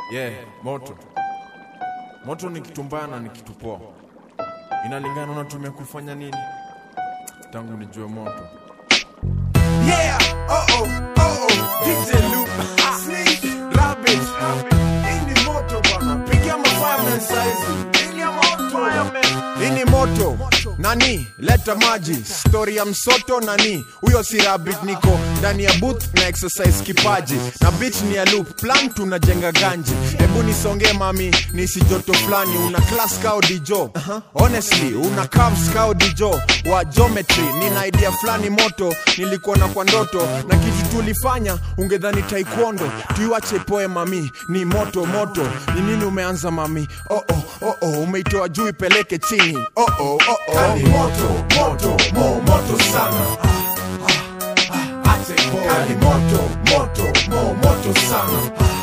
Yeah, moto. Moto ni kitu mbaya na ni kitu poa. Inalingana unatumia kufanya nini. Tangu nijue moto. Yeah, oh oh, oh oh, DJ Loop, Sneak, Rabbit, hii ni moto bwana, pigia mafireman saizi, pigia moto, hii ni moto nani leta maji stori ya msoto nani huyo si rabbit niko ndani ya booth na exercise kipaji na beat ni ya loop plan tunajenga ganji hebu nisonge mami nisi joto fulani una class kao dijo honestly una curves kao dijo wa geometry nina idea fulani moto nilikuona kwa ndoto na kitu tulifanya ungedhani taekwondo tuiwache poe mami ni moto moto ni nini umeanza mami oh oh, oh, oh. umeitoa juu ipeleke chini oh oh, oh, oh. Kali moto, moto, mo, moto sana. Ate boy. Kali moto, moto, mo, moto sana.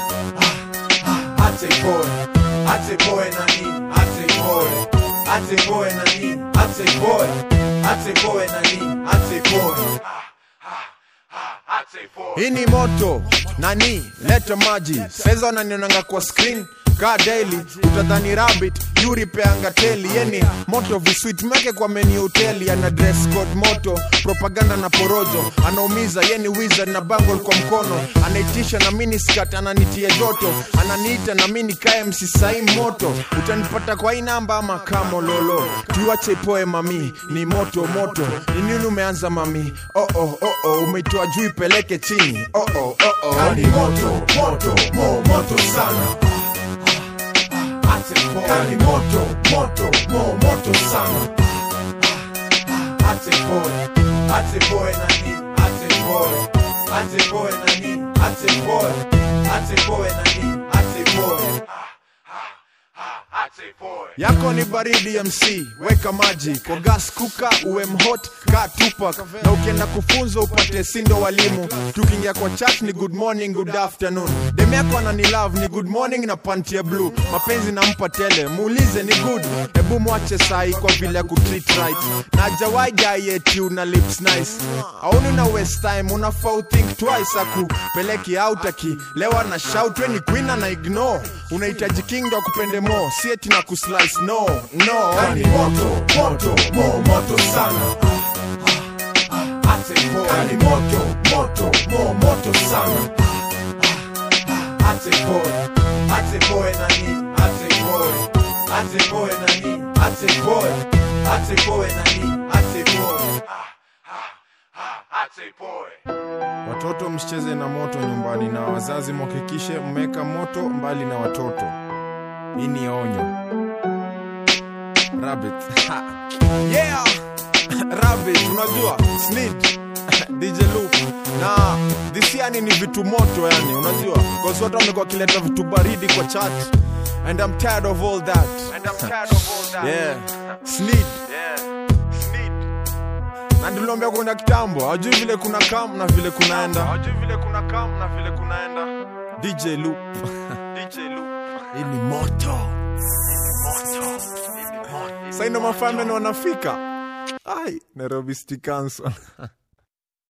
Ate boy. Ate boy na nini? Ate boy. Ate boy na nini? Ate boy. Ate boy na nini? Ate boy. Ate boy. hii ni moto nani leta maji saiza wananionanga kwa screen ka daily utadhani rabbit yuripeanga teli yeni moto viswit meke kwa meni hoteli ana dress code moto propaganda na porojo anaumiza yeni wizard na bangle kwa mkono anaitisha na miniskat ananitia joto ananiita na mini kae msisai moto utanipata kwa hii namba ama kamololo tuache ipoe mami ni moto moto ni nini umeanza mami oh oh, oh, oh. umeitoa juu ipeleke chini oh oh, oh, oh. Kali moto, moto, mo, moto sana. Ate boy. Kali moto, moto, mo, moto sana. Ate boy. Ate boy na nini? Ate boy. Ate boy na nini? Ate boy. Ate boy na nini? Ate boy. Ate boy. yako ni baridi mc weka maji kwa gas kuka uwe mhot ka tupak na ukienda kufunza upate sindo walimu tukiingia kwa chat ni good morning good afternoon dem yako anani love ni good morning na panti ya blue mapenzi nampa tele muulize ni good hebu mwache sai kwa vile ya kutreat right na jawai diet una lips nice auni una waste time unafaa uthink twice akupeleki out akilewa na shout we ni queen na ignore unahitaji king ndo akupende mo sieti na kuslice no no Kali moto, moto, mo, moto sana. Ate boy. Kali moto, moto, mo, moto sana. Ate boy. Ate boy na nini? Ate boy. Ate boy na nini? Ate boy. Ate boy na nini? Ate boy. Ate boy. Watoto msicheze na moto nyumbani na wazazi mhakikishe mmeka moto mbali na watoto. Hii ni onyo. Rabbit. yeah rabbit unajua snid dj loop na this yani ni vitu moto yani unajua cause watu wamekuwa wakileta vitu baridi kwa chat and i'm tired of all that and i'm tired of all that yeah snid yeah snid na ndiliombea kwenda kitambo hajui vile kuna kam na vile kunaenda hajui vile kuna kam na vile kunaenda dj loop dj loop hii ni moto saino mafameni wanafika ai nairobi city council